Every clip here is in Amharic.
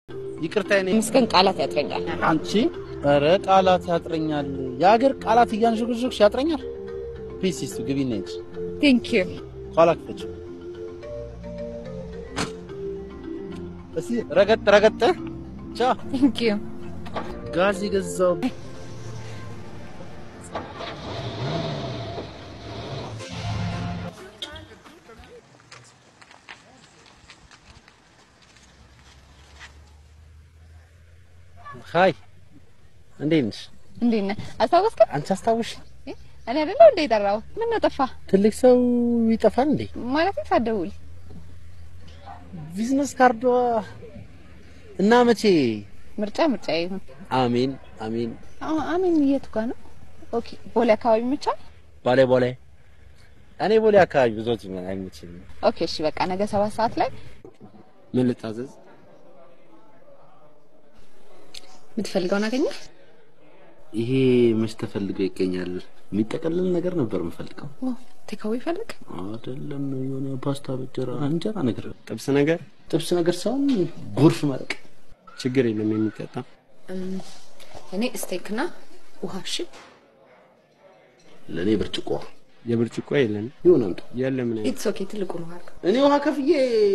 ይቅርታ ኔ ምስገን ቃላት ያጥረኛል። አንቺ ኧረ ቃላት ያጥረኛል። የሀገር ቃላት እያንዥጉዥግሽ ያጥረኛል። ፒስ ይስቱ ግቢና ሂጂ። ቴንክ ዩ ኋላ ክፈች። እስኪ ረገጥ ረገጥ ቻ ቴንክ ዩ ጋዝ የገዛው ሀይ እንዴት ነሽ? እንዴት ነህ? አስታወስከኝ? አንቺ አስታውሽ? እኔ አይደለሁ እንደ የጠራው ምን ነው ጠፋ ትልቅ ሰው ይጠፋል እንዴ? ማለት ሳትደውል ቢዝነስ ካርዷ እና መቼ? ምርጫ ምርጫ ይሁን። አሜን አሜን። አዎ፣ አሜን የቱ ጋር ነው? ኦኬ ቦሌ አካባቢ ምቻ። ቦሌ ቦሌ እኔ ቦሌ አካባቢ ብዙዎች ምን አይመችኝም። ኦኬ እሺ፣ በቃ ነገ ሰባት ሰዓት ላይ ምን ልታዘዝ? የምትፈልገውን አገኘህ? ይሄ መች ተፈልገው ይገኛል? የሚጠቀልል ነገር ነበር የምፈልገው። ኦ ቴካዊ ፈልግ። አይደለም የሆነ ፓስታ በእንጀራ እንጀራ ነገር ጥብስ ነገር ጥብስ ነገር ሳይሆን ጎርፍ መረቅ ችግር የለም የሚጠጣ እኔ ስቴክና ውሃ። እሺ ለእኔ ብርጭቆ የብርጭቆ የለን ይሁን አምጡ። የለም ምን ኢትስ ኦኬ። ትልቁ ነው አልኩ። እኔ ውሃ ከፍዬ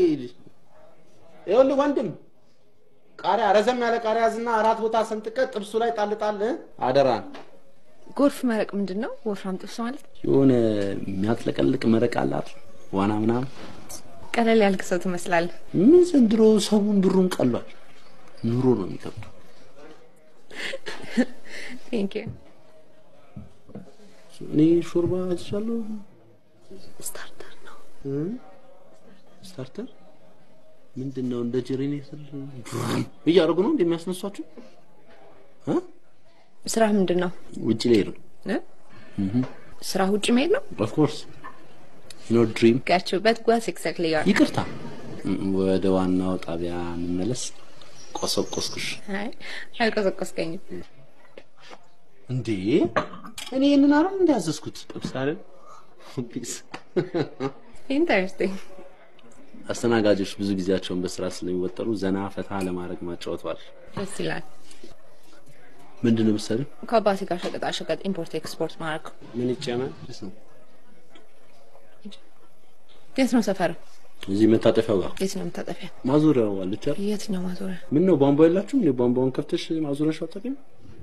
ይኸውልህ ወንድም ቃሪያ ረዘም ያለ ቃሪያ ያዝና አራት ቦታ ሰንጥቀ ጥብሱ ላይ ጣል ጣል አደራን። ጎርፍ መረቅ ምንድን ነው? ወፍራም ጥብስ ማለት የሆነ የሚያጥለቀልቅ መረቅ አላት ዋና ምናምን። ቀለል ያልክ ሰው ትመስላለህ። ምን ዘንድሮ ሰውን ብሩን ቀሏል። ኑሮ ነው የሚከብደው። ቴንክ ዩ። እኔ ሾርባ አዝሻለሁ። ስታርተር ነው። ስታርተር ምንድን ነው? እንደ ጀኔሬተር እያደረጉ ነው እንደሚያስነሷችሁ። ስራ ምንድን ነው? ውጭ ላይ ነው እ? ስራ ውጭ መሄድ ነው። ኦፍ ኮርስ ኖ ድሪም። ጋችሁበት ጓስ ኤግዛክትሊ ዩ ይቅርታ፣ ወደ ዋናው ጣቢያ እንመለስ። ቆሰቆስኩሽ አይ አልቆሰቆስከኝም። እንዴ? እኔ ይህንን አረ እንዳያዘዝኩት ጥብስ አይደል? ፒስ ኢንተረስቲንግ። አስተናጋጆች ብዙ ጊዜያቸውን በስራ ስለሚወጠሩ ዘና ፈታ ለማድረግ ማጫወተዋል። ደስ ይላል። ምንድን ነው የምትሰሪው? ከአባቴ ጋር ሸቀጣ ሸቀጥ ኢምፖርት ኤክስፖርት ማድረግ። ምን ይጨመር? የት ነው ሰፈር? እዚህ መታጠፊያው ጋር የት ነው የምታጠፊያ? ማዞሪያው አለች አይደል? የትኛው ማዞሪያ? ምን ነው ቧንቧ የላችሁም? እኔ ቧንቧውን ከፍተሽ ማዞሪያሽ አታውቂም?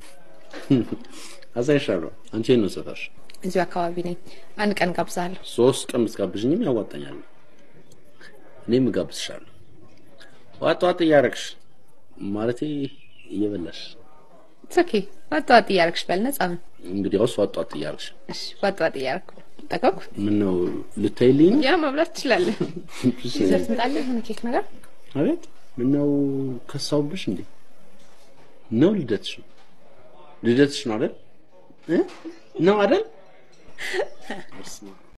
አሳይሻለሁ። አንቺ የት ነው ሰፈርሽ? እዚሁ አካባቢ ነኝ። አንድ ቀን ጋብዛለሁ። ሶስት ቀን ብትጋብዥኝም ያዋጣኛል። እኔም እጋብዝሻለሁ። ዋጥ ዋጥ እያረግሽ ማለቴ እየበላሽ ኢትስ ኦኬ። ዋጥ ዋጥ እያደረግሽ በል ነጻ ነው። እንግዲያውስ ዋጥ ዋጥ እያረግሽ እሺ፣ ዋጥ ዋጥ እያደረግኩ ጠቀኩ። ምን ነው ልታይልኝ ነው? ያ መብላት ትችላለህ። ዲዘርት ምጣለህ? የሆነ ኬክ ነገር አቤት ምን ነው ከሳውብሽ እንዴ? ነው ልደትሽ ነው ልደትሽ ነው አይደል? እ? ነው አይደል?